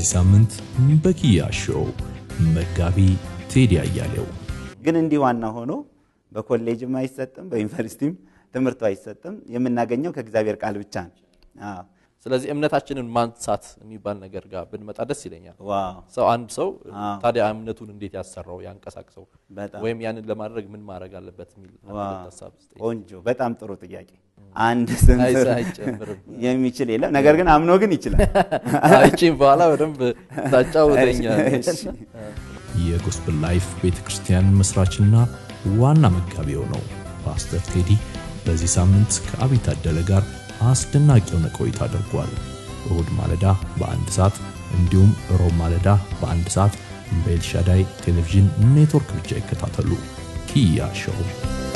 በዚህ ሳምንት በኪያ ሾው መጋቢ ቴዲ አያሌው ግን እንዲህ ዋና ሆኖ በኮሌጅም አይሰጥም፣ በዩኒቨርሲቲም ትምህርቱ አይሰጥም። የምናገኘው ከእግዚአብሔር ቃል ብቻ ነው። አዎ። ስለዚህ እምነታችንን ማንሳት የሚባል ነገር ጋር ብንመጣ ደስ ይለኛል። ዋው ሰው አንድ ሰው አዎ። ታዲያ እምነቱን እንዴት ያሰራው ያንቀሳቅሰው በጣም ወይም ያንን ለማድረግ ምን ማድረግ አለበት የሚል አንድ ዋው። ሁለት ሀሳብ ስጠኝ። ቆንጆ፣ በጣም ጥሩ ጥያቄ። አንድ ስንዝር አይዛ አይጨምርም። የሚችል የለም። ነገር ግን አምኖ ግን ይችላል። አይቺን በኋላ በደንብ ታጫውተኛለች። እሺ። የጎስፕል ላይፍ ቤተ ክርስቲያን መስራችና ዋና መጋቢው ነው ፓስተር ቴዲ በዚህ ሳምንት ከአብይ ታደለ ጋር አስደናቂ የሆነ ቆይታ አድርጓል። እሁድ ማለዳ በአንድ ሰዓት እንዲሁም ሮብ ማለዳ በአንድ ሰዓት በኤልሻዳይ ቴሌቪዥን ኔትወርክ ብቻ ይከታተሉ። ኪያ ሾው